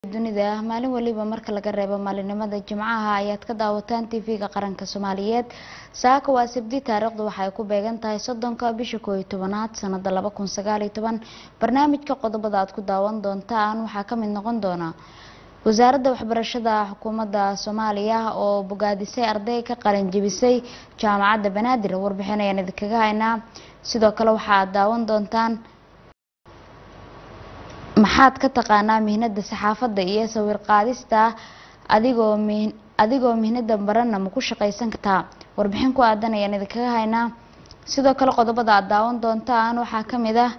dunida maalin waliba marka laga reebo maalinimada jimcaha ayaad ka daawataan tv-ga qaranka soomaaliyeed saaka waa sabdi taariikhdu waxay ku beegan tahay soddonka bisha koo iyo tobanaad sanada laba kun sagaal iyo toban barnaamijka qodobada aad ku daawan doontaan waxaa kamid noqon doona wasaaradda waxbarashada xukuumadda soomaaliya oo bogaadisay arday ka qalin jebisay jaamacadda banaadir warbixin ayaan idinkaga haynaa sidoo kale waxaaad daawan doontaan maxaad ka taqaanaa mihnada saxaafadda iyo sawir qaadista adigoo mi adigoo mihnada barana ma ku shaqaysan kartaa warbixin ku aadan ayaan idinkaga haynaa sidoo kale qodobada aad daawan doontaan waxaa kamid ah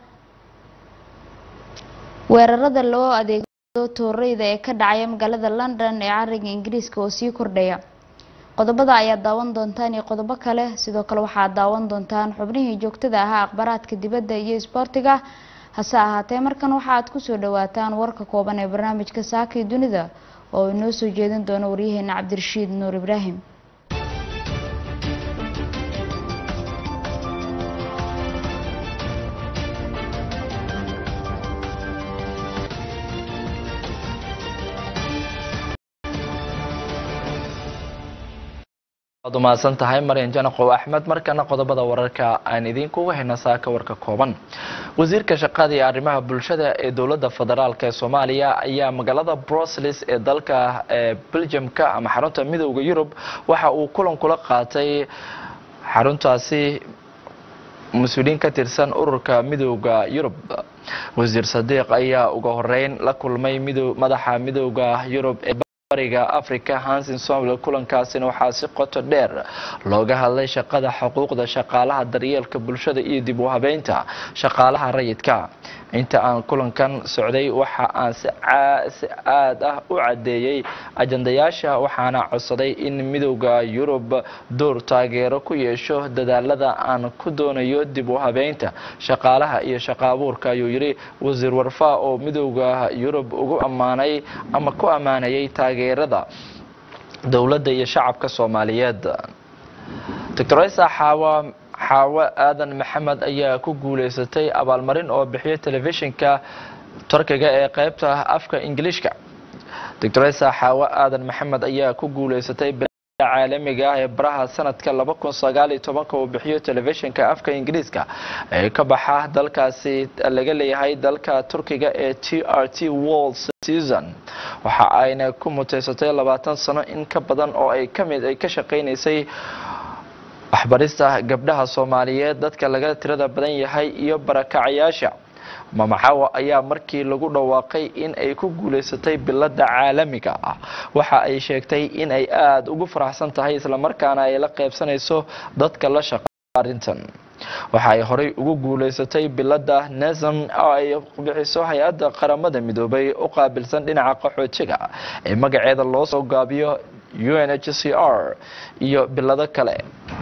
weerarada loo adeegdo tooreyda ee ka dhacaya magaalada london ee cariga ingiriiska oo sii kordhaya qodobada ayaad daawan doontaan iyo qodobo kale sidoo kale waxaad daawan doontaan xubnihii joogtada ahaa akhbaaraadka dibadda iyo isboortiga hase ahaatee markan waxa aad kusoo dhawaataan warka kooban ee barnaamijka saakii dunida oo inoo soo jeedin doono waryaheena cabdirashiid nuur ibraahim waad umahadsan tahay maryan janaqow axmed markana qodobada wararka aan idinkuga hayna saaka warka kooban wasiirka shaqada iyo arrimaha bulshada ee dowladda federaalk ee soomaaliya ayaa magaalada brussels ee dalka belgiumka ama xarunta midooda yurub waxa uu kulan kula qaatay xaruntaasi mas-uuliyiin ka tirsan ururka midooda yurub wasiir sadiiq ayaa uga horeyn la kulmay madaxa midooda yurub ee bariga africa hansin somali kulankaasina waxaa si qoto dheer looga hadlay shaqada xuquuqda shaqaalaha daryeelka bulshada iyo dib u habeynta shaqaalaha rayidka inta aan kulankan socday waxa aan si aad ah u cadeeyey ajandayaasha waxaana codsaday in midowda yurub door taageero ku yeesho dadaalada aan ku doonayo dib u habeynta shaqaalaha iyo shaqa abuurka ayuu yidhi wasiir warfaa oo midowda yurub ugu ammaanay ama ku ammaanayay taageerada dowladda iyo shacabka soomaaliyeed doctor isa xaawa xaawo aadan maxamed ayaa ku guuleysatay abaalmarin oo bixiyo telefishinka turkiga ee qeybta afka ingiliishka doctor isa xaawo aadan maxamed ayaa ku guuleysatay caalamiga ah ee baraha sanadka laba kun sagaal iyo tobanka uu bixiyo telefishinka afka ingiriiska ee ka baxa dalkaasi laga leeyahay dalka turkiga ee t r t world season waxa ayna ku muteysatay labaatan sano in ka badan oo ay kamid ay ka shaqeynaysay waxbarista gabdhaha soomaaliyeed dadka laga tirada badan yahay iyo barakacayaasha mamaxawa ayaa markii lagu dhawaaqay in ay ku guuleysatay bilada caalamiga ah waxa ay sheegtay in ay aada ugu faraxsan tahay islamarkaana ay la qeybsanayso dadka la shaqa arrintan waxa ay horey ugu guuleysatay bilada nesam oo ay bixiso hay-adda qaramada midoobay u qaabilsan dhinaca qaxoojiga ee magaceeda loo soo gaabiyo u n h c r iyo bilado kale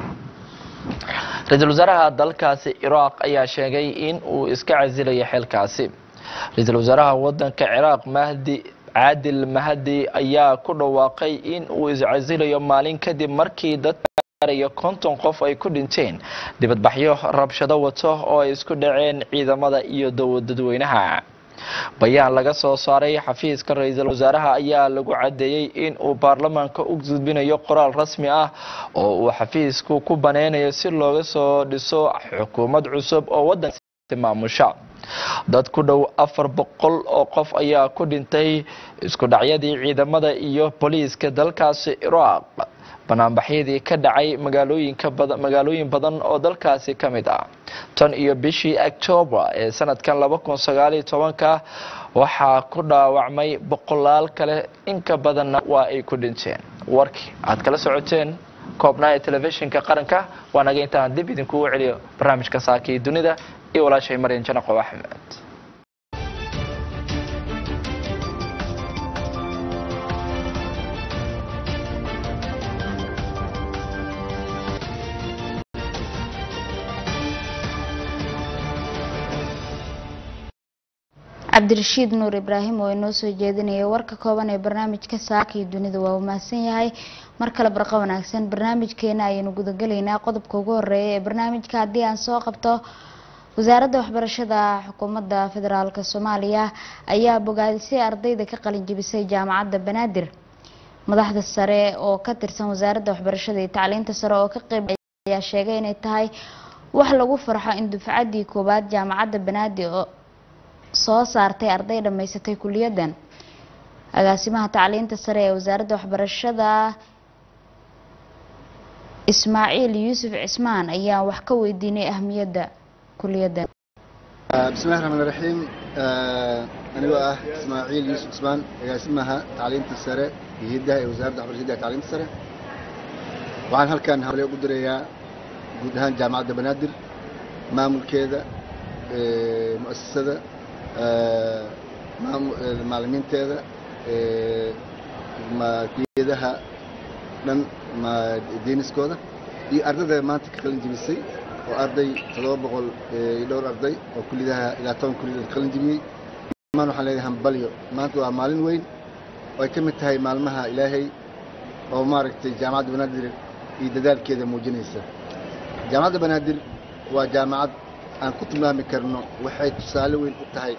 ra-iisul wasaaraha dalkaasi ciraaq ayaa sheegay in uu iska casilayo xilkaasi ra-iisul wasaaraha wadanka ciraaq mahdi caadil mahdi ayaa ku dhawaaqay in uu iscasilayo maalin kadib markii dad gaarayo konton qof ay ku dhinteen dibadbaxyo rabshado wato oo ay isku dhaceen ciidamada iyo dadweynaha bayaan laga soo saaray xafiiska ra-iisul wasaaraha ayaa lagu cadeeyey in uu baarlamaanka u gudbinayo qoraal rasmi ah oo uu xafiisku ku baneynayo si looga soo dhiso xukuumad cusub oo wadanka maamusha dad ku dhow afar boqol oo qof ayaa ku dhintay isku dhacyadii ciidamada iyo booliiska dalkaasi ciraaq banaanbaxyadii ka dhacay magaalooyinka badan magaalooyin badan oo dalkaasi ka mid ah tan iyo bishii octoobar ee sanadkan laba kun sagaaliyo tobanka waxaa ku dhaawacmay boqolaal kale inka badanna waa ay ku dhinteen warkii aad kala socoteen koobnaa ee telefishinka qaranka waa naga intaan dib idinkugu celiyo barnaamijka saakii dunida iyo walaashay maryan janaqow axmed cabdirashiid nuur ibraahim oo inoo soo jeedinaya warka kooban ee barnaamijka saakii dunida waa uu mahadsan yahay mar kale barqa wanaagsan barnaamijkeena ayaynu gudagelaynaa qodobka ugu horeeya ee barnaamijka haddii aan soo qabto wasaaradda waxbarashada xukuumadda federaalk soomaaliya ayaa bogaadisay ardayda ka qalin jebisay jaamacadda banaadir madaxda sare oo ka tirsan wasaaradda waxbarashada iyo tacliinta sare oo ka qeyb ayaa sheegay inay tahay wax lagu farxo in dufcaddii koowaad jaamacadda banaadir oo soo saartay arday dhammaysatay kuliyadan agaasimaha tacliinta sare ee wasaaradda waxbarashada ismaaciil yuusuf cismaan ayaa wax ka weydiinay ahmiyadda kuliyadan bismillahi raxmaan raxiim anigoo ah ismaaciil yuusuf cismaan agaasimaha tacliinta sare iyo hiddaha ee wasaaradda waxbarashada iyo tacliinta sare waxaan halkan hawle ugu dirayaa guud ahaan jaamacadda banaadir maamulkeeda mu'asasada maalimiinteeda kuliyadaha dhan deeniskooda iyo ardayda maanta ka qalin jebisay oo arday toddoba boqol iyo dhowr arday oo kuliyadaha ilaa toban kuliyad qalin jebiyey maan waxaan leeyahay hambalyo maanta waa maalin weyn oo ay ka mid tahay maalmaha ilaahay oo maaragtay jaamacadda banaadir iyo dadaalkeeda muujinaysa jaamacadda banaadir waa jaamacad aan ku tilmaami karno waxay tusaale weyn u tahay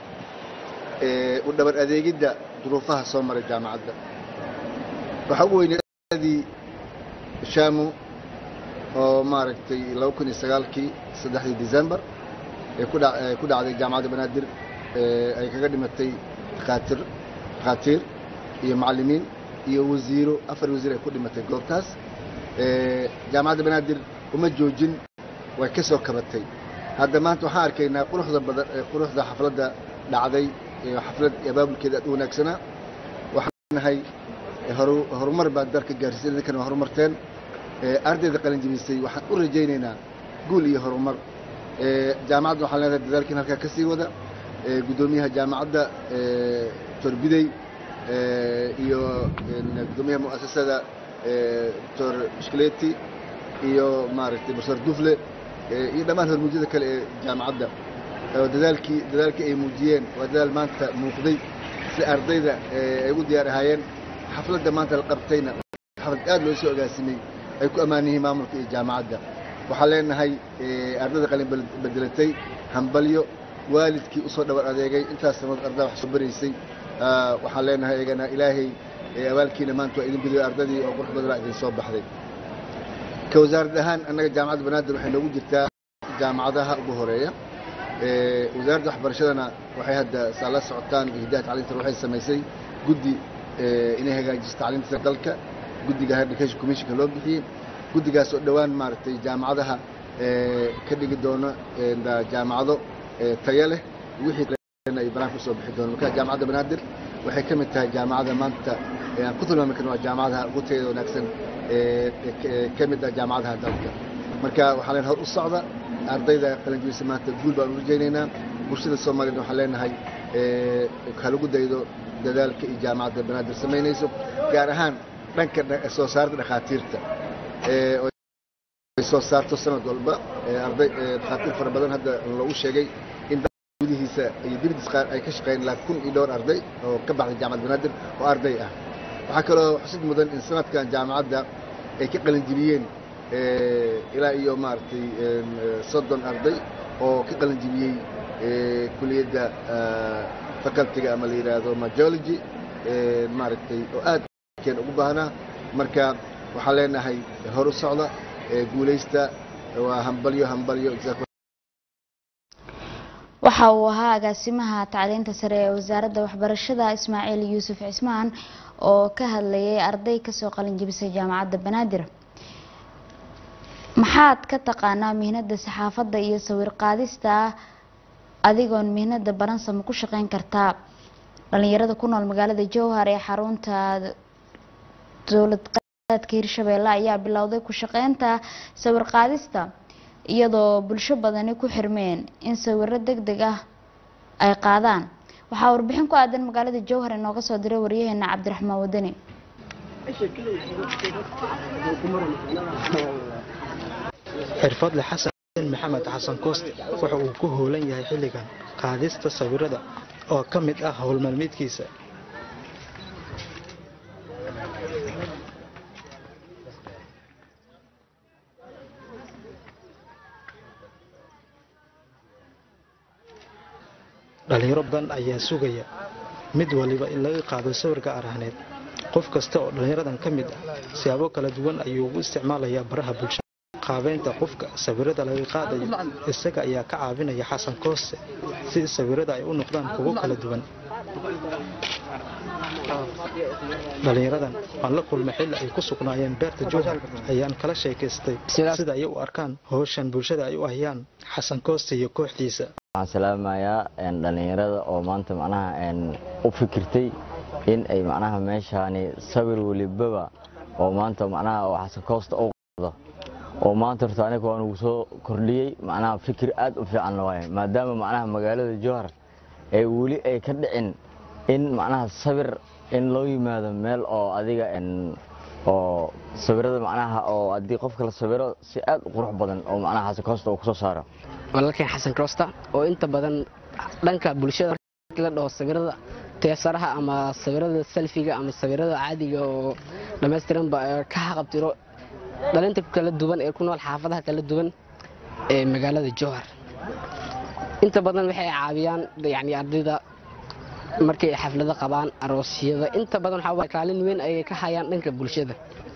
u dhabar adeegidda duruufaha soo maray jaamacadda waxaa ugu weynadii shaamu oo maaragtay laba kun iyo sagaalkii saddexdii december ee ku dhacday jaamacadda banaadir ay kaga dhimatay dakaatir dakhaatiir iyo macallimiin iyo wasiiro afar wasiir ay ku dhimatay goobtaas jaamacadda banaadir uma joojin way ka soo kabatay hadda maanta waxaan arkaynaa quruxda badan quruxda xafladda dhacday xaflad abaabulkeeda aad u wanaagsanaa waxaan nahay horumar baad dalka gaarsiisay idinkana waa horumarteen ardayda qalin jebisay waxaan u rajaynaynaa guul iyo horumar jaamacadda waxaan leedahay dadaalkiin halkaa ka sii wada guddoomiyaha jaamacadda doctor bidey iyo guddoomiyaha mu'asasada doctor shkleti iyo maaragtay professor dufle iyo dhammaan hormuudyada kale ee jaamacadda oo dadaalkii dadaalkii ay muujiyeen waa dadaal maanta muuqday si ardayda ay ugu diyaar ahaayeen xafladda maanta la qabtayna xaflad aad loo soo agaasimay ay ku ammaan yihiin maamulka iyo jaamacadda waxaan leenahay ardayda qalin bedelatay hambalyo waalidkii usoo dhabar adeegay intaas sanadood ardaa wax soo baraysay waxaan leenahay iyagana ilaahay abaalkiina maanta waa idin gudayo ardadii oo qurux badanaa idin soo baxday ka wasaarad ahaan annaga jaamacadda banaadir waxay noogu jirtaa jaamacadaha ugu horeeya wasaaradda waxbarashadana waxay hadda saa la socotaan hiddaha tacliinta waxay samaysay guddi inay hagaajiso tacliinta dalka guddiga higher education commissionka loo bixiyey guddigaas oo dhowaan maaragtay jaamacadaha ka dhigi doona jaamacado tayo leh wixii ay banaanka usoo bixi doona marka jaamacadda banaadir waxay ka mid tahay jaamacada maanta aan ku tilmaami karno waa jaamacadaha ugu tayada wanaagsan ka mid ah jaamacadaha dalka marka waxaan leen hor u socda ardayda qalinjibisa maanta guul baan u rajaynaynaa bulshada soomaaliyed waxaan leenahay halagu daydo dadaalka iyo jaamacadda banaadir samaynayso gaar ahaan dhanka soo saarda dhakhaatiirta ay soo saarto sanad walba arday dhakhaatiir fara badan hadda lagu sheegay in gudihiisa iyo dibadiis qaar ay ka shaqeeyeen ilaa kun iyo dhowr arday oo ka baxday jaamacadda banaadir oo arday ah waxaa kaloo xusid mudan in sanadkan jaamacadda ay ka qalin jibiyeen ilaa iyo maaragtay soddon arday oo ka qalin jibiyey kuliyadda facultiga ama la yidhaahdo majology maaragtay oo aad keen ugu baahnaa marka waxaan leenahay hor u socda guulaysta waa hambalyo hambalyo waxa uu ahaa agaasimaha tacliinta sare ee wasaaradda waxbarashada ismaaciil yuusuf cismaan oo ka hadlayay arday kasoo qalin jebisay jaamacadda banaadir maxaad ka taqaanaa mihnada saxaafadda iyo sawir qaadista adigoon mihnada baransa ma ku shaqeyn kartaa dhalinyarada ku nool magaalada jowhar ee xarunta dowlad qaadka hirshabeelle ayaa bilowday ku shaqeynta sawir qaadista iyadoo bulsho badani ku xirmeen in sawiro deg deg ah ay qaadaan waxaa warbixin ku aadan magaalada jowhar inooga soo diray waryaheena cabdiraxmaan wadani xirfadle xasan maxamed xasan kooste waxa uu ku howlan yahay xilligan qaadista sawirada oo ka mid ah howlmaalmeedkiisa dhallinyaro badan ayaa sugaya mid waliba in laga qaado sawirka arahneed qof kasta oo dhallinyaradan ka mid ah siyaabo kala duwan ayuu ugu isticmaalayaa baraha bulshada qaabeynta qofka sawirada laga qaadayo isaga ayaa ka caawinaya xasan koose si sawirada ay u noqdaan kuwo kala duwan dhallinyaradan waan la kulmay xilli ay ku sugnaayeen beerta jowhar ayaan kala sheekaystay sida ay u arkaan howshan bulshada ay u hayaan xasan koose iyo kooxdiisa waxaan salaamayaa dhallinyarada oo maanta macnaha u fikirtay in ay macnaha meeshaani sawir welibaba oo maanta macnaha oo xasan koosta u qaado oo maanta horta aniga waan ugu soo kordhiyey macnaha fikir aad u fiican waaye maadaama macnaha magaalada jowhar ee weli ay ka dhicin in macnaha sawir in loo yimaado meel oo adiga oo sawirada macnaha oo haddii qofka la sawiro si aad u qurux badan oo macnaha xasan koosta uu kusoo saaro walaalkeen xasan koosta oo inta badan dhanka bulshada la dhaho sawirada teesaraha ama sawirada selfiga ama sawirada caadiga oo dhammaystiranba ka haqabtiro dhalinta kala duwan ee ku nool xaafadaha kala duwan ee magaalada jowhar inta badan waxay caawiyaan yani ardayda markay xaflado qabaan aroosyada inta badan waxaa kaalin weyn ayay ka hayaan dhanka bulshada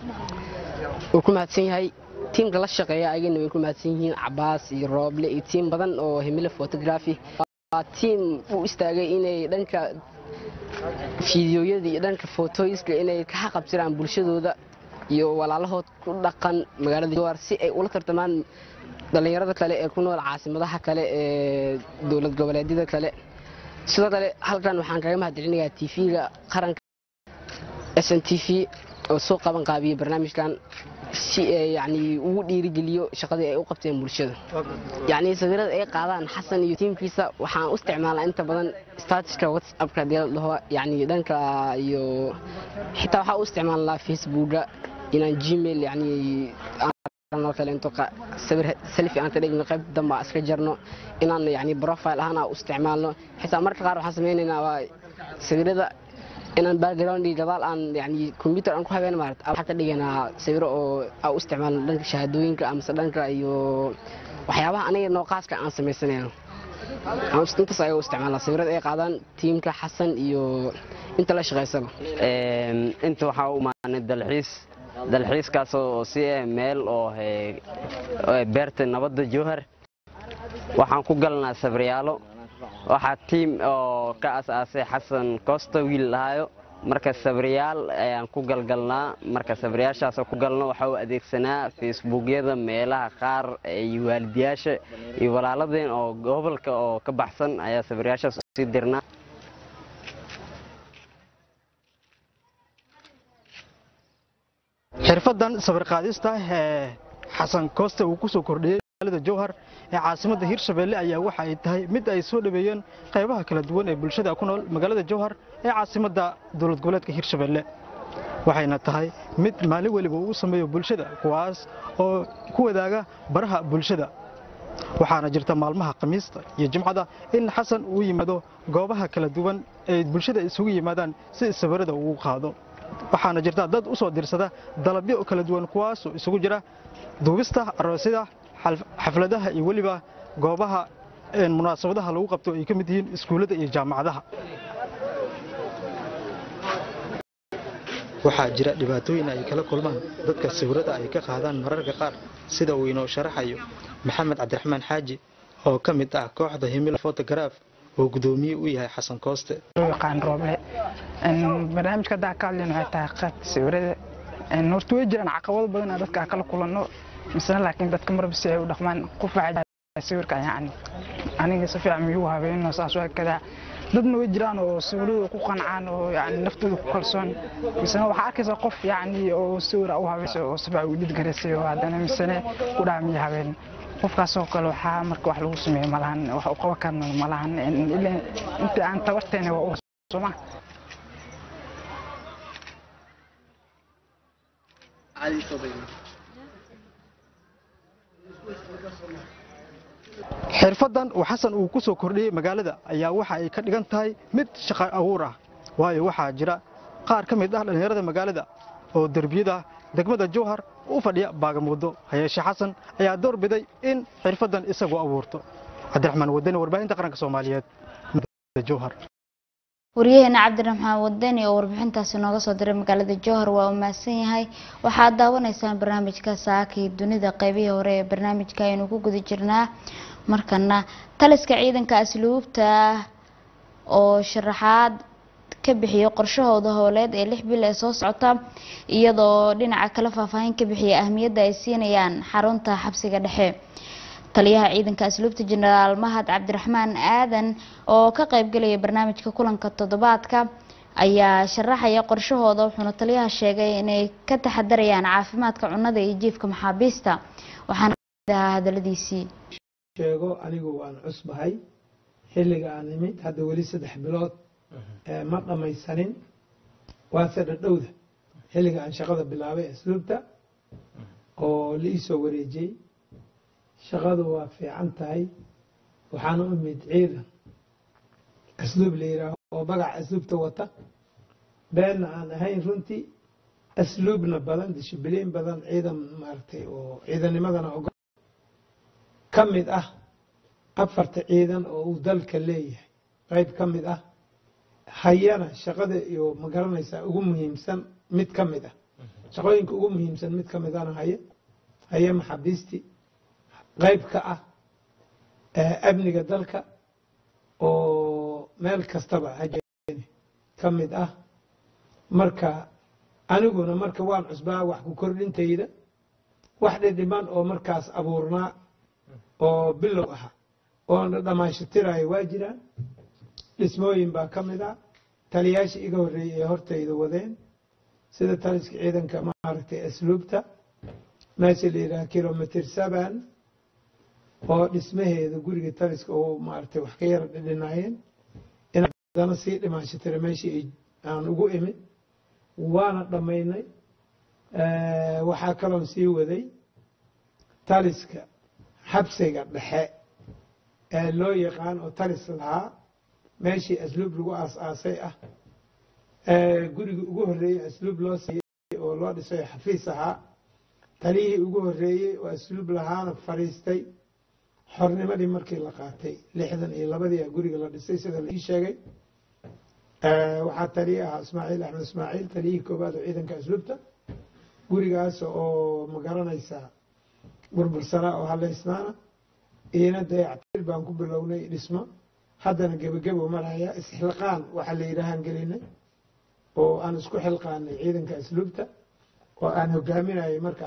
wuu ku mahadsan yahay tiimka la shaqeeya ayagana way ku mahadsan yihiin cabaas iyo rooble iyo tiim badan oo hemile photography waa tiim u istaagay inay dhanka fiidiyoyada iyo dhanka fotoyska inay ka haqabtiraan bulshadooda iyo walaalahood ku dhaqan magaalada jowhar si ay ula tartamaan dhallinyarada kale ee ku nool caasimadaha kale ee dowlad goboleedyada kale sidoo kale halkan waxaan kaga mahadcelinayaa tv-ga qaranka s n t v oo soo qaban qaabiyey barnaamijkan si yani ugu dhiirigeliyo shaqadii ay u qabteen bulshada yani sawirada ay qaadaan xasan iyo tiimkiisa waxaan u isticmaalaa inta badan statiska whatsappka hadii la dhaho yani dhanka iyo xitaa waxaa u isticmaalnaa facebooka inaan gmail yani oo kale into sawir selfi aan ka dhigno qayb dambe aan iska jarno inaan yani profile ahaan aan u isticmaalno xitaa marka qaar waxaan sameynaynaa waa sawirada inaan background iyo gadaal aan yani computer aan ku habeen maarat waxaan ka dhiganaa sawiro oo aan u isticmaalno dhanka shahaadooyinka amase dhanka iyo waxyaabaha aniga nooqaaska aan samaysanayno intaas ayaa u isticmaalnaa sawirada ay qaadaan tiimka xasan iyo inta la shaqaysaba inta waxaa u imaanay dalxiis dalxiiskaas oo si ah meel oo beerta nabadda jowhar waxaan ku galnaa sabriyaalo waxaa tiim oo ka as-aasay xasan koosta wiil lahaayo marka sabriyaal ayaan ku galgalnaa marka sabriyaashaasoo ku galno waxaa u adeegsanaa facebookyada meelaha qaar iyo waalidiyaasha iyo walaaladeen oo gobolka oo ka baxsan ayaa sabriyaashaas usii dirnaa xirfadan sawir qaadista ee xasan kooste uu ku soo kordhiyey magaalada jowhar ee caasimadda hirshabeelle ayaa waxa ay tahay mid ay soo dhaweeyeen qaybaha kala duwan ee bulshada ku nool magaalada jowhar ee caasimadda dowlad goboleedka hirshabeelle waxayna tahay mid maalin weliba uu sameeyo bulshada kuwaas oo ku wadaaga baraha bulshada waxaana jirta maalmaha khamiista iyo jimcada in xasan uu yimaado goobaha kala duwan ee bulshada isugu yimaadaan si sawirada uu qaado waxaana jirta dad u soo dirsada dalabyo kala duwan kuwaasoo isugu jira duubista aroosyada xafladaha iyo weliba goobaha munaasabadaha lagu qabto ay ka mid yihiin iskuullada iyo jaamacadaha waxaa jira dhibaatooyin ay kala kulmaan dadka sawirada ay ka qaadaan mararka qaar sida uu inoo sharaxayo maxamed cabdiraxmaan xaaji oo ka mid ah kooxda himila photograf oo gudoomiye u yahay xasan kooste yaqaan rooble barnaamijka haddaa ka hadlayno waxay tahay qaybta sawirada horta way jiraan caqabado badan aan dadka kala kulanno misena laakiin dadka marba si ay u dhaqmaan qof waxaa sawirka yacni aniga si fiican miyuu habeenno saas waa kadaa dadna way jiraan oo sawirada ku qancaan oo yani naftooda ku kalsoon misena waxaa arkaysaa qof yacni oo sawira u habeysay oo si fiican u dhidgaraysay oo haddana misene ku dhaha miyo habeen qofkaasoo kale waxaa marka wax lagu sameeyo malahan wax u qaban karna malahan inta aan tabarteena waa u sooma xirfadan uu xasan uu ku soo kordhiyey magaalada ayaa waxa ay ka dhigan tahay mid shaqo abuur ah waayo waxaa jira qaar ka mid ah dhallinyarada magaalada oo derbiyada degmada jowhar u fadhiya baagamuuddo hayeeshe xasan ayaa door biday in xirfadan isagu abuurto cabdiraxmaan wadani warbaahinta qaranka soomaaliyeed jowhar waryaheena cabdiraxmaan wadani oo warbixintaasi nooga soo diray magaalada jowhar waa uu mahadsan yahay waxaad daawanaysaan barnaamijka saakii dunida qeybihii hore ee barnaamijka aynu ku guda jirnaa markana taliska ciidanka asluubta oo sharaxaad ka bixiyo qorshahooda howleed ee lix bil ee soo socota iyadoo dhinaca kale faahfaahin ka bixiya ahmiyadda ay siinayaan xarunta xabsiga dhexe taliyaha ciidanka asluubta jenaraal mahad cabdiraxmaan aadan oo ka qaybgelaya barnaamijka kulanka toddobaadka ayaa sharaxaya qorshahooda wuxuuna taliyaha sheegay inay ka taxadarayaan caafimaadka cunnada iyo jiifka maxaabiista waxaana kamid ahaa hadaladiisii sheego anigu waan cusbahay xilliga aan imid hadda weli saddex bilood ma dhammaysanin waase dhadhowda xilliga aan shaqada bilaabay asluubta oo la iisoo wareejiyey shaqadu waa fiican tahay waxaan u imid ciidan asluub la yidhaaho oo magaca asluubta wata beenna aan ahayn runtii asluubna badan dishibiliin badan ciidan maaragtay oo ciidanimadana ogo ka mid ah afarta ciidan oo uu dalka leeyahay qayb ka mid ah hayana shaqada iyo ma garanaysaa ugu muhiimsan mid ka mid ah shaqooyinka ugu muhiimsan mid ka midana haye haye maxaabiistii qayb ka ah amniga dalka oo meel kastaba hajeeni ka mid ah marka aniguna marka waan cusbaa wax ku kordhintayda wax dhidhiman oo markaas abuurnaa oo bilow aha oona dhammaanshitirayo waa jiraan dhismooyin baa ka mid ah taliyaashii iga horreeyey ee hortayda wadeen sida taliska ciidanka maaragtay asluubta meesha la yidhaha kilomitr seven oo dhismaheeda guriga taliska oo maaragtay wax ka yara dhidhinaayeen inadana sii dhimaanshitira meeshii aan ugu imid waana dhammaynay waxaa kaloon sii waday taliska xabsiga dhexe ee loo yaqaan oo talis lahaa meeshii asluub lagu aas-aasay ah gurigii ugu horreeyey asluub loo siiyey oo loo dhisay xafiis ahaa taliyihii ugu horreeyey oo asluub lahaana fadhiistay xornimadii markii la qaatay lixdan iyo labadii a guriga la dhisay sida la ii sheegay waxaa taliye ahaa ismaaciil axmed ismaaciil taliyihii koowaad oo ciidanka asluubta gurigaas oo ma garanaysaa burbursanaa oo halaysnaana iina dayactir baan ku bilownay dhismo haddana gebagebo maraya isxilqaan waxaa la yidhaahaan gelinay oo aan isku xilqaanay ciidanka asluubta oo aan hogaaminayay marka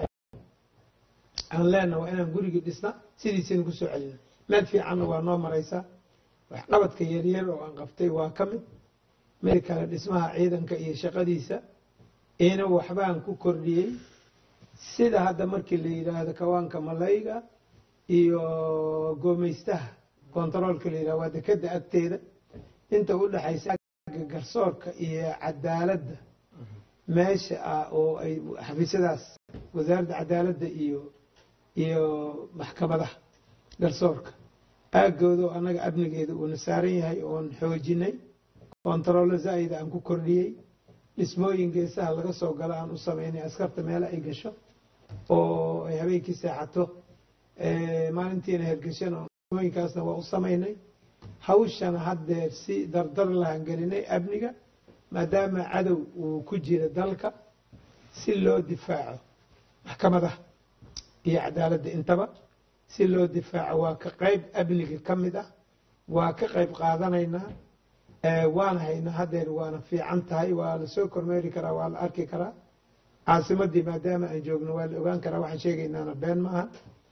aan leenna waa inaan gurigii dhisna sidiisina ku soo celina meel fiicanna waa noo maraysaa waxqabadka yaryar oo aan qabtay waa ka mid mid kale dhismaha ciidanka iyo shaqadiisa iina waxbaan ku kordhiyey sida hadda markii la yidhaahdo kawaanka malayga iyo goomeystaha kontaroolka la yidhahdo waa dekeda agteeda inta u dhexaysa garsoorka iyo cadaaladda meesha ah oo ay xafiisyadaas wasaaradda cadaaladda iyo iyo maxkamadaha garsoorka aagooda oo annaga amnigeeda uuna saaran yahay oon xoojinay kontaroollo zaa'ida aan ku kordhiyey dhismooyin geesaha laga soo galo aan u samaynay askarta meelo ay gasho oo ay habeenkii seexato maalintiina hergeshan dhismooyinkaasna waa u samaynay hawshana haddeer si dardar lahaan gelinay amniga maadaama cadow uu ku jira dalka si loo difaaco maxkamadaha iyo cadaaladda intaba si loo difaaco waa ka qayb amniga ka mid ah waa ka qayb qaadanaynaa waana haynaa haddeer waana fiican tahay waa la soo kormeeri karaa waa la arki karaa caasimadii maadaama aan joogno waa la ogaan karaa waxaan sheegaynaana been maaha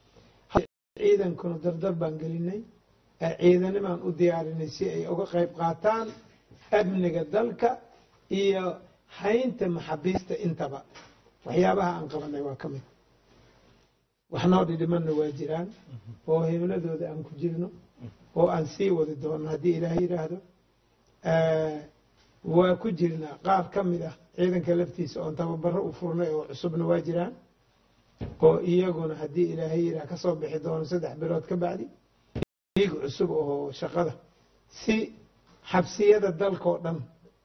ciidankuna dardar baan gelinay ciidanimaan u diyaarinay si ay uga qayb qaataan amniga dalka iyo haynta maxaabiista intaba waxyaabaha aan qabanay waa ka mid wax noo dhidhimanna waa jiraan oo himladooda aan ku jirno oo aan sii wadi doono haddii ilaahay yidhaahdo waa ku jirnaa qaar ka mid ah ciidanka laftiisa oon tababaro u furnay oo cusubna waa jiraan oo iyaguna haddii ilaahay yidhaah kasoo bixi doono saddex bilood ka bacdi iig cusub oo shaqada si xabsiyada dalkao dhan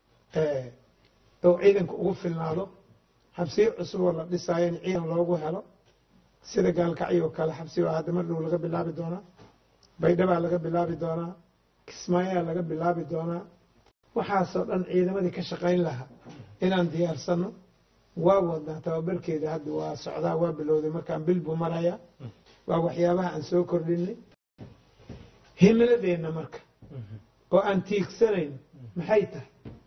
oo ciidanka ugu filnaado xabsiyo cusub oo la dhisaayo in ciidan loogu helo sida gaalkacyo kale xabsi baa hadda mar dhow laga bilaabi doonaa baydhabaa laga bilaabi doonaa kismaayaa laga bilaabi doonaa waxaasoo dhan ciidamadii ka shaqayn lahaa inaan diyaarsano waa wadnaa tababarkeeda hadda waa socdaa waa bilowday markaan bil buu marayaa waa waxyaabaha aan soo kordhinay himiladeenna marka oo aan tiigsanayno maxay tahay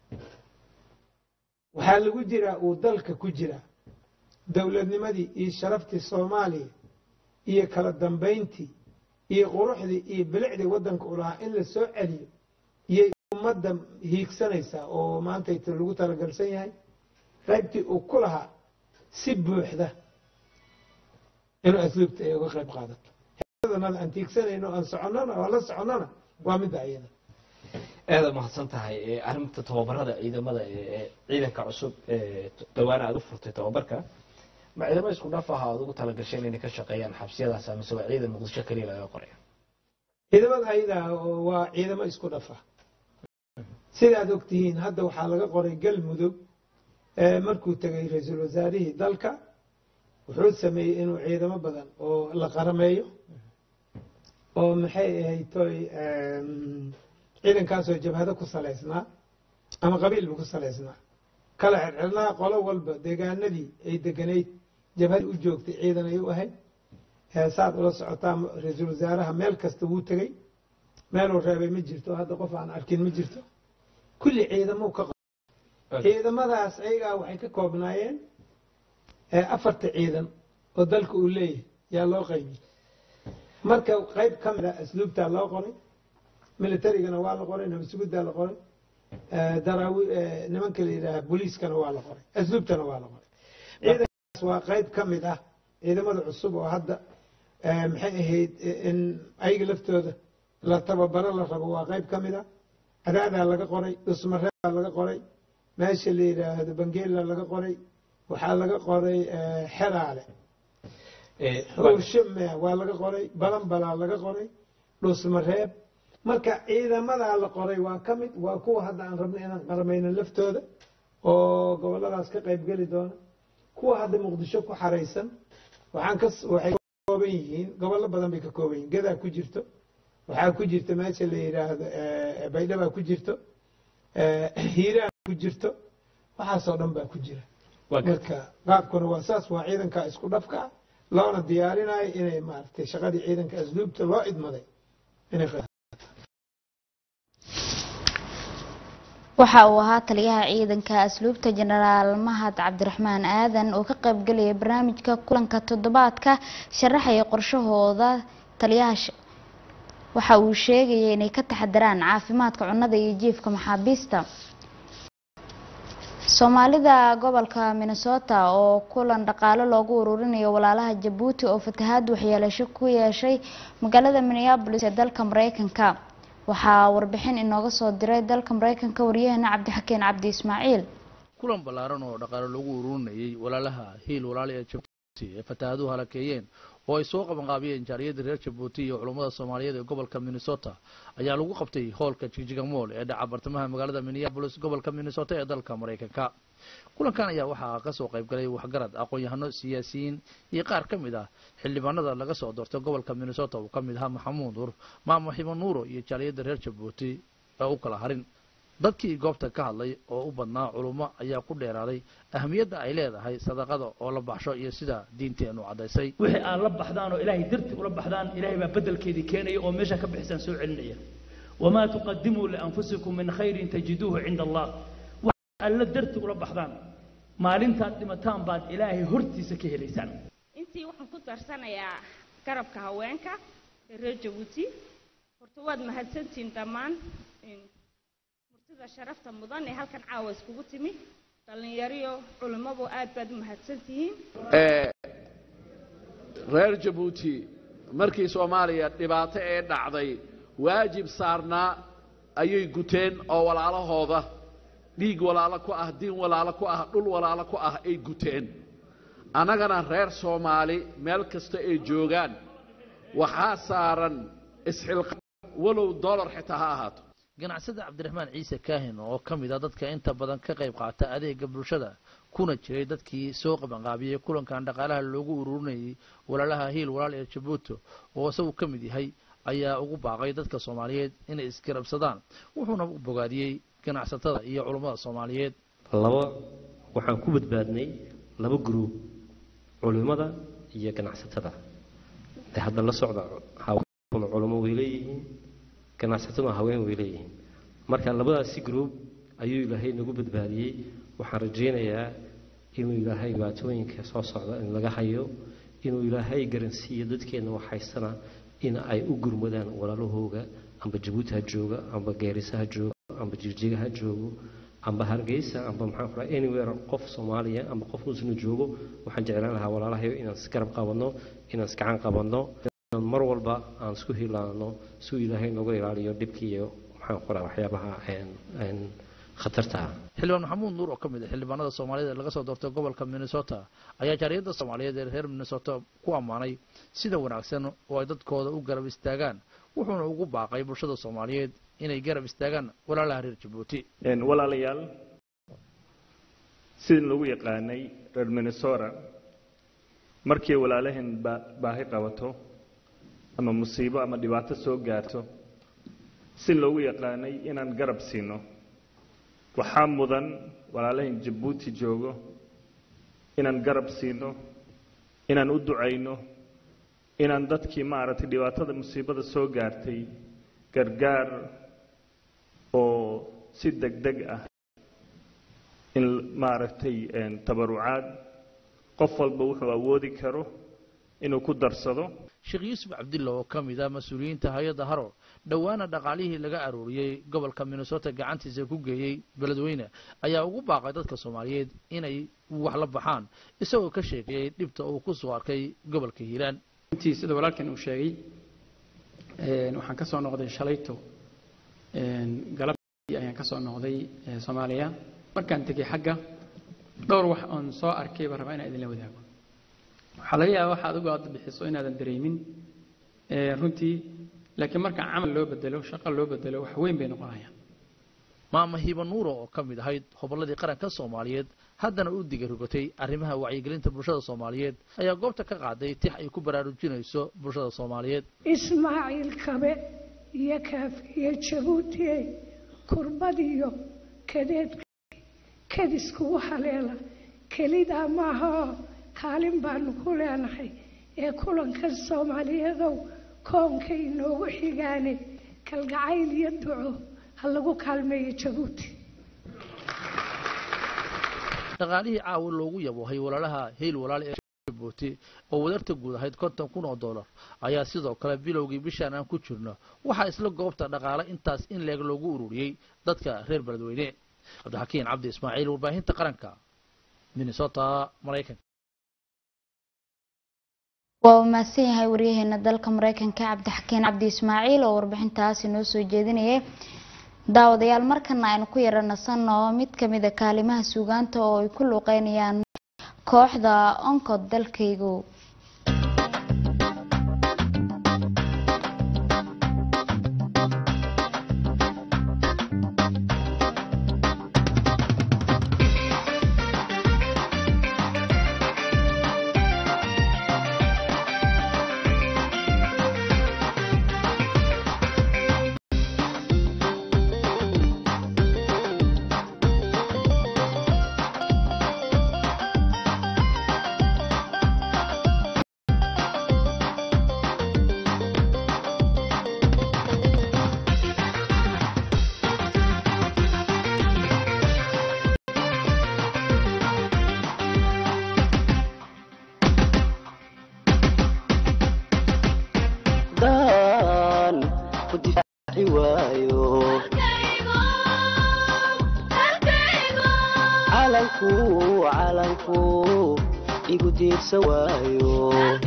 waxaa lagu jiraa uu dalka ku jiraa dowladnimadii iyo sharaftii soomaaliya iyo kala dambayntii iyo quruxdii iyo bilicdii waddanka u lahaa in la soo celiyo iyay ummadda hiigsanaysaa oo maantayta lagu talagalsan yahay qaybtii uu ku lahaa si buuxda inuu asluubta ay uga qayb qaadato heedanada aan tiigsanayno aan soconnona oo la soconnona waa midda ayada aada mahadsan tahay arrinta tababarada ciidamada ee ciidanka cusub ee dhawaana aada u furtay tababarka ma ciidamo isku dhaf aha aad ugu talagasheen inay ka shaqeeyaan xabsiyadaas mise waa ciidan muqdisho keliya laga qoraya ciidamada ayada waa ciidamo isku dhafa sidaad ogtihiin hadda waxaa laga qoray galmudug markuu tegay ra-iisul wasaarihii dalka wuxuu sameeyey inuu ciidamo badan oo la qarameeyo oo maxay ahayd toy ciidankaasoo jabhado ku salaysnaa ama qabiilba ku salaysnaa kala xirxirnaa qolo walba deegaanadii ay deganayd jabhadii u joogtay ciidan ay u ahayd saad ula socotaa ra-iisul wasaaraha meel kasta wuu tegey meeluu reebay ma jirto hadda qof aan arkin ma jirto kulli ciidamou ka ciidamadaas ayagaa waxay ka koobnaayeen afarta ciidan oo dalka uu leeyahay yaa loo qaybiyey marka qayb ka mid a asluubtaa loo qoray militarigana waa la qoray nabadsugudaa la qoray daraawi nimanka la yidhaaha booliiskana waa la qoray asluubtana waa la qoray ciidankaas waa qayb ka mid ah ciidamada cusub oo hadda maxay ahayd in ayaga laftooda la tababaro la rabo waa qayb ka mid ah cadaadaa laga qoray dhusmareebaa laga qoray meesha la yidhaahdo bangeela laga qoray waxaa laga qoray xeraale xuushame waa laga qoray balanbalaa laga qoray dhusmareeb marka ciidamadaa la qoray waa ka mid waa kuwa hadda aan rabno inaan qaramayno laftooda oo goboladaas ka qayb geli doona kuwa hadda muqdisho ku xaraysan waxaan ka waxay ka kooban yihiin gobollo badan bay ka kooban yihiin gadaa ku jirto waxaa ku jirta meesha la yidhaahdo baydhabaa ku jirto hiiraan ku jirto waxaasoo dhan baa ku jira marka qaabkuna waa saas waa ciidanka isku dhafka ah loona diyaarinayo inay maaragtay shaqadii ciidanka asluubta loo idmaday inay waxa uu ahaa taliyaha ciidanka asluubta jenaraal mahad cabdiraxmaan aadan oo ka qaybgelaya barnaamijka kulanka toddobaadka sharaxaya qorshahooda taliyaha waxa uu sheegaya inay ka taxadaraan caafimaadka cunnada iyo jiifka maxaabiista soomaalida gobolka minnesota oo kulan dhaqaale loogu ururinayo walaalaha jabuuti oo fatahaad waxyeelasho ku yeeshay magaalada minneabolis ee dalka mareykanka waxaa warbixin inooga soo diray dalka mareykanka waryaheena cabdixakeen cabdi ismaaciil kulan ballaaran oo dhaqaale lagu ururinayay walaalaha hiil walaali ee jabuuti ee fatahaaduhu halakeeyeen oo ay soo qabanqaabiyeen jaariyadda reer jabuuti iyo culummada soomaaliyeed ee gobolka minnesota ayaa lagu qabtay hoolka jigjiga mool ee dhaca bartamaha magaalada minneabolis gobolka minnesota ee dalka mareykanka kulankan ayaa waxaa kasoo qaybgalay waxgarad aqoon-yahano siyaasiyiin iyo qaar ka mid ah xildhibaanada laga soo doortay gobolka minnesota uu ka mid ahaa maxamuud nuur maamo xibo nuuro iyo jaaliyadda reer jabuuti ee u kala harin dadkii goobta ka hadlay oo u badnaa culummo ayaa ku dheeraaday ahamiyadda ay leedahay sadaqada oo la baxsho iyo sida diinteenu caddaysay wixii aad la baxdaan oo ilaahay darti ula baxdaan ilaahay baa bedelkeedii keenaya oo meesha ka bixisaan soo celinaya wamaa tuqadimuu lianfusikum min khayrin tajiduuhu cinda allah wax alla darti ula baxdaan maalintaad dhimataan baad ilaahay hortiisa ka helaysaan intii waxaan ku darsanayaa garabka haweenka ee reer jabuuti horta waad mahadsantihiin dhammaan murtida sharafta mudan ee halkan caawa iskugu timi dhallinyariyo culimmadu aad baad u mahadsantihiin reer jabuuti markii soomaaliya dhibaato ee dhacday waajib saarnaa ayay guteen oo walaalahooda dhiig walaalo ku ah diin walaalo ku ah dhul walaalo ku ah ay guteen annagana reer soomaali meel kasta ay joogaan waxaa saaran isxilqa walow dollar xitaa ha ahaato ganacsada cabdiraxmaan ciise kaahin oo ka mid ah dadka inta badan ka qayb qaata adeega bulshada kuna jiray dadkii soo qabanqaabiyey kulankan dhaqaalaha loogu ururinayay walaalaha hiil walaal ee jabuuti oo isagu ka mid yahay ayaa ugu baaqay dadka soomaaliyeed inay isgarabsadaan wuxuuna bogaadiyey ganacsatada iyo culummada soomaaliyeed laba waxaan ku badbaadnay laba gruub culimada iyo ganacsatada de hadda la socda haweenkuna culimo way leeyihiin ganacsataduna haween way leeyihiin marka labadaasi gruub ayuu ilaahay nagu badbaadiyey waxaan rajaynayaa inuu ilaahay dhibaatooyinka soo socda in laga hayo inuu ilaahay garansiiyo dadkeenna waxhaystana in ay u gurmadaan walaalahooga amba jabuuti ha jooga amba geerisa ha jooga amba jirjiga ha joogo amba hargeysa amba maxaan ku dhahay anywhere qof soomaaliya amba qof muslima joogo waxaan jeclaan lahaa walaalahayo inaan isgarab qabanno inaan isgacan qabanno inaan mar walba aan isku hilaano si uu ilaahay nooga ilaaliyo dhibkii iyo maxaan ku dhaha waxyaabaha khatarta ah xildhibaan maxamuud nuur oo ka mid ah xildhibaanada soomaaliyed ee laga soo doortay gobolka minnesota ayaa jaariyadda soomaaliyeed ee reer minnesota ku ammaanay sida wanaagsan oo ay dadkooda u garab istaagaan wuxuuna ugu baaqay bulshada soomaaliyeed inay garab istaagaan walaalaha reer jabuuti walaalayaal sidii lagu yaqaanay reer minnesota markii walaalaheen baahi qabato ama musiibo ama dhibaato soo gaarto si loogu yaqaanay inaan garab siino waxaa mudan walaalahayn jabuuti joogo inaan garab siino inaan u ducayno inaan dadkii maaragtay dhibaatada musiibada soo gaartay gargaar oo si deg deg ah in maaragtay tabarucaad qof walba wuxuu awoodi karo inuu ku darsado sheekh yuusuf cabdilla oo ka mid ah mas-uuliyiinta hay-adda haro dhowaana dhaqaalihii laga arooriyey gobolka minnesota gacantiisa ku geeyey beledweyne ayaa ugu baaqay dadka soomaaliyeed inay wax la baxaan isagoo ka sheekeeyey dhibta uu ku soo arkay gobolka hiiraan intii sida walaalkan uu sheegay waxaan ka soo noqday shalayto galabtii ayaan ka soo noqday soomaaliya markaan tegey xagga dhowr wax oon soo arkay baan rabaa inaan idinla wadaago waxaa laga yaabaa waxa adigu aad bixiso inaadan dareemin runtii laakiin marka camal loo bedelo shaqo loo bedelo wax weyn bay noqonayaan maama hiiba nuuro oo ka mid ahayd hobolladii qaranka soomaaliyeed haddana u diga rogatay arrimaha wacyigelinta bulshada soomaaliyeed ayaa goobta ka qaaday tix ay ku baraarujinayso bulshada soomaaliyeed ismaaciil kabe iyo kaafiye jabuutiye kurbadiyo kadeedka kadiskugu haleela kelidaa maahao kaalin baanu ku leenahay ee kulanka soomaaliyadow koonka inoogu xigaane kalgacayl iyo duco ha lagu kaalmeeyo jabuuti dhaqaalihii caawa loogu yaboohay walaalaha heyl walaale ee jabuuti oo wadarta guud ahayd konton kun oo dollar ayaa sidoo kale bilowgii bishaan aan ku jirno waxaa isla goobta dhaqaale intaas in leeg loogu ururiyey dadka reer beledweyne cabdixakiin cabdi ismaaciil warbaahinta qaranka minnesota maraykanka waa uu mahadsan yahay waryaheena dalka mareykanka cabdixakiin cabdi ismaaciil oo warbixintaasi noo soo jeedinayay daawadayaal markana aynu ku yara nasanno mid kamida kaalimaha suugaanta oo ay ku luuqeynayaan kooxda oncod dalkaygu daan ku difaaci waayo calanku calanku igu diirsan waayo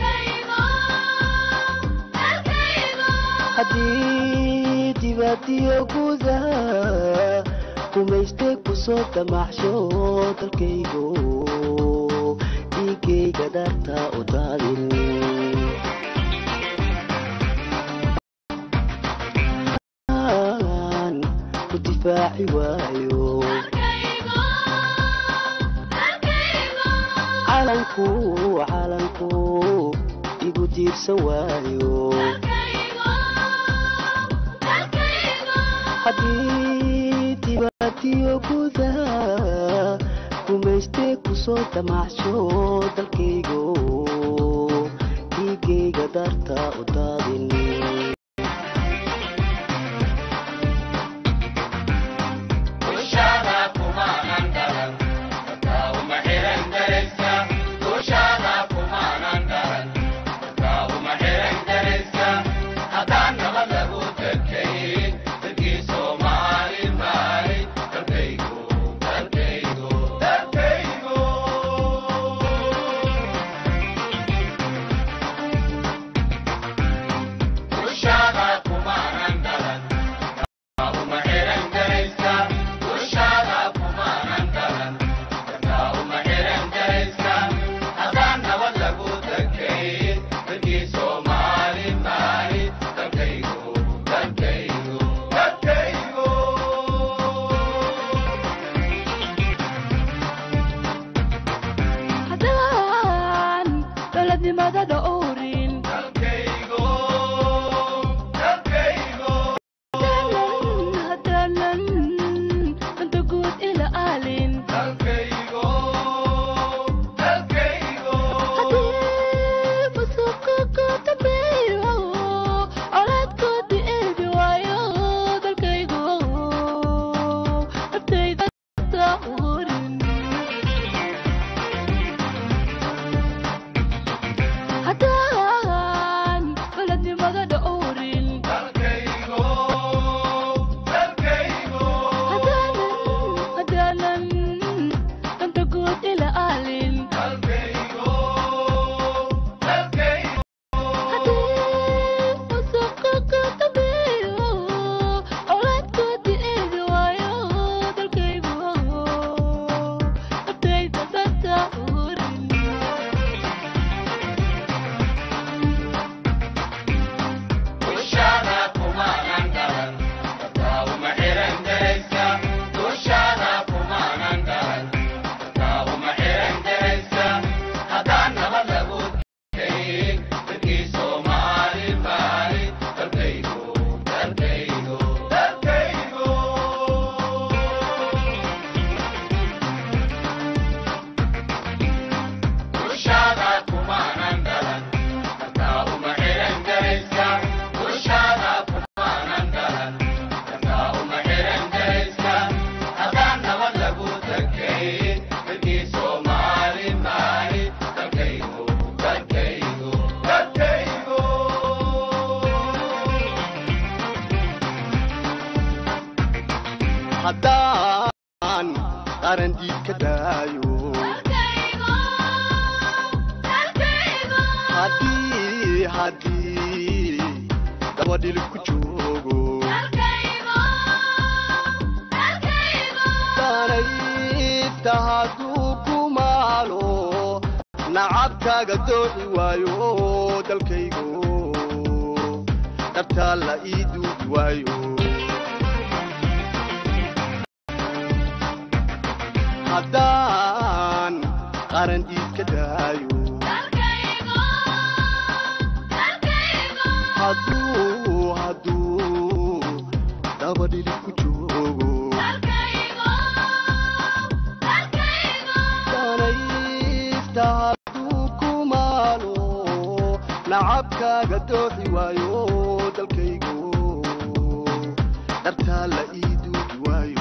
haddii dibadiyo gudaha kumaystay kusoo damaxsho dalkaygo dhiigayga dharta u daadin ku difaaci waayo calanku calanku igu diirsan waayo haddii dibadiyo gudaha gumaystee kusoo damacsho dalkaygo dhiigayga darta u daadin haddaan dowladnimada dhowrin haddaanan danta guud ila aalin haddii musuqa ka dambeeyo colaadkoodii eegi waayo dalkaygu naftayda urin haddaan dowladnimada dhowrin haddaanan danta guud ila aalin haddii musuqa ka dambeeyo colaadkoodii eegi waayo dalkaygu naftayda danta urin haddaan qaran diid ka daayo haddii haddii dabadhil ku joogo danaysta hadduu ku maalo nacabkaaga dooci waayo dalkaygo dhabtaa la ii duugi waayo haddaan qaran diid ka daayo hadduu hadduu dabadhili ku joogo danaysta hadduu ku maalo nacabkaaga dooxi waayo dalkaygo dhartaa la ii duugi waayo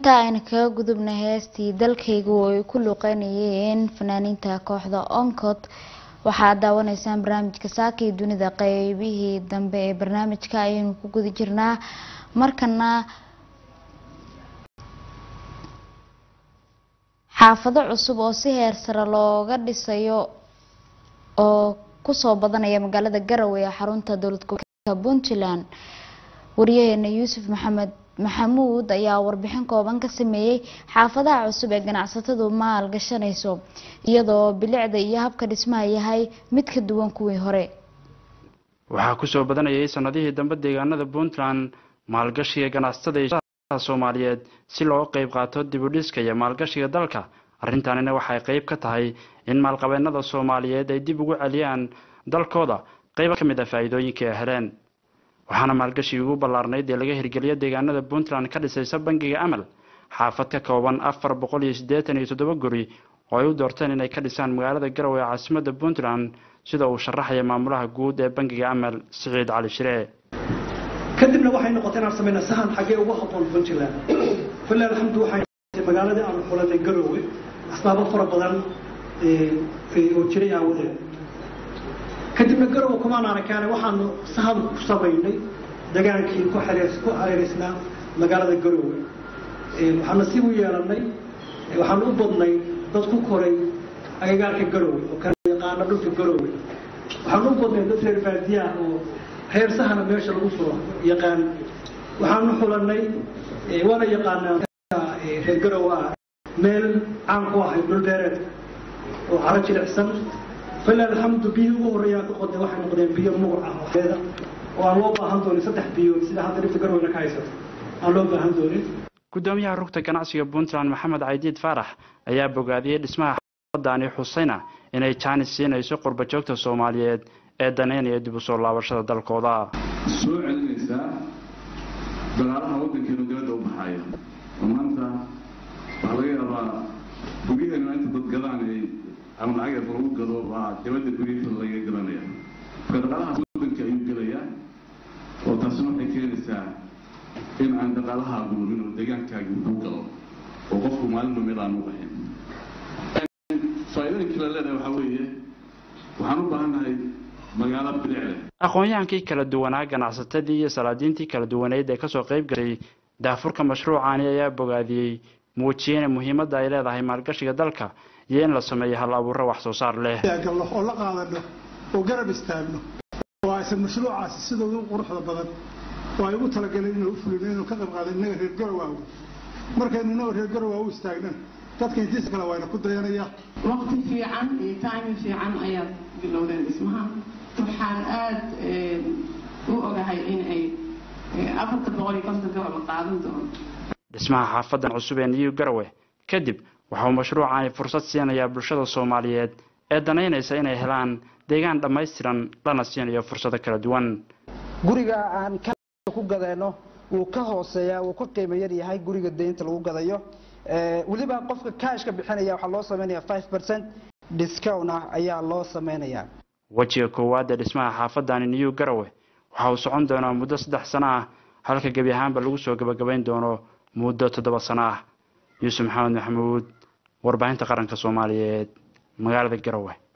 intaa ayna kaga gudubna heestii dalkaygu oo ay ku luuqeynayeen fanaaniinta kooxda oncod waxaad daawanaysaan barnaamijka saaka iyo dunida qeybihii dambe ee barnaamijka ayaynu ku guda jirnaa markana xaafado cusub oo si heer sare looga dhisayo oo kusoo badanaya magaalada garowe ee xarunta dowlad goboleedka puntland wariyaheena yuusuf maxamed maxamuud ayaa warbixin kooban ka sameeyey xaafadaha cusub ee ganacsatadu maal gashanayso iyadoo bilicda iyo habka dhismaha yahay mid ka duwan kuwii hore waxaa kusoo badanayay sanadihii dambe deegaanada puntland maalgashiga ganacsatada iyo shaqaalaha soomaaliyeed si looga qeyb qaato dib u dhiska iyo maalgashiga dalka arrintanina waxay qeyb ka tahay in maalqabeennada soomaaliyeed ay dib ugu celiyaan dalkooda qeyb ka mid a faa'iidooyinka ay heleen waxaana maalgashigii ugu ballaarnayd ee laga hirgeliyo deegaanada puntland ka dhisaysa bangiga amal xaafad ka kooban afar boqol iyo siddeetan iyo toddoba guri oo ay u doorteen inay ka dhisaan magaalada garowe ee caasimadda puntland sida uu sharaxaya maamulaha guud ee bangiga amal siciid cali shiree kadibna waxay noqotay inaan samayna sahan xaggee ugu habboon puntland filah alxamdu waxay noqotay magaaladii aanu xulanay garowe asbaabo fara badan oo jiray aawadeed kadibna garowe kumaan arakaane waxaanu sahan ku samaynay dagaankii ku xereers- ku hareeraysnaa magaalada garowe waxaan nasiib u yeelanay waxaan u badnay dad ku koray agagaarka garowe oo kala yaqaana dhulka garowe waxaan u badnay dad reer baadiyaha oo reer sahana meesha lagu furo yaqaan waxaanu xulanay waana yaqaanaa reer garowe ah meel caan ku ahay dhul beereed oo caro jilicsan fila alxamdu biyii ugu horreeyaa ka qoday waxay noqdeen biyo muguc ah oo xeeda oo aan loo baahan doonin saddex biyood sida hadda dhibta garowena ka haysato aan loo baahan doonin gudoomiyaha rugta ganacsiga puntland maxamed caydiid faarax ayaa bogaadiyey dhismaha xaafadani xusayna inay jaanis siinayso qurba joogta soomaaliyeed ee daneynaya dib u soo laabashada dalkooda soo celinaysaa dagaalaha waddankeenu dibadda u baxaaya oo maanta waxaa laga yaabaa guryaheenu inta dad gadaan ay ama lacag yar lagu gado baa dibadda guryaheeda laga gadanaya marka dhaqaalahaas waddanka ayuu gelayaa oo taasina waxay keenaysaa in aan dhaqaalahaagu lumin oo deegaankaagi ku galo oo qofku maalinba meel aan u baxin faa'iidooyinka la leedahay waxaa weeye waxaan u baahannahay magaalo bilic leh aqoon-yahankii kala duwanaa ganacsatadii iyo salaadiintii kala duwaneyd ee kasoo qayb gashay daafurka mashruucani ayaa bogaadiyey muujiyena muhiimadda ay leedahay maalgashiga dalka iyo in la sameeyo hal abuuro wax soo saar leh galno oo la qaadano oo garab istaagno oo aysan mashruucaasi sida ugu quruxda badan oo ay ugu talagaleen inuu u fulino inuu ka qayb qaado innaga reer garowaagu markaynu innaga reer garowaa u istaagnan dadka intiisa kale waayna ku dayanaya waqti fiican iyo timing fiican ayaad bilowdeen dhismaha waxaan aad u ogahay in ay afarta boqol iyo konton gababa qaadan doono dhismaha xaafadan cusub ee niyu garowe kadib waxauu mashruucani fursad siinayaa bulshada soomaaliyeed ee danaynaysa inay helaan deegaan dhammaystiran lana siinayo fursado kala duwan guriga aan ka ku gadayno wuu ka hooseeyaa wuu ka qiimo yar yahay guriga deynta lagu gadayo weliba qofka kaashka bixinaya waxaa loo sameynaya five percent discount ah ayaa loo sameynayaa wejiga koowaad ee dhismaha xaafadani niyu garowe waxa uu socon doonaa muddo saddex sano ah halka gebi ahaanba lagu soo gabagabayn doono muddo toddoba sano ah yuusuf maxamed maxamuud warbaahinta qaranka soomaaliyeed magaalada garowe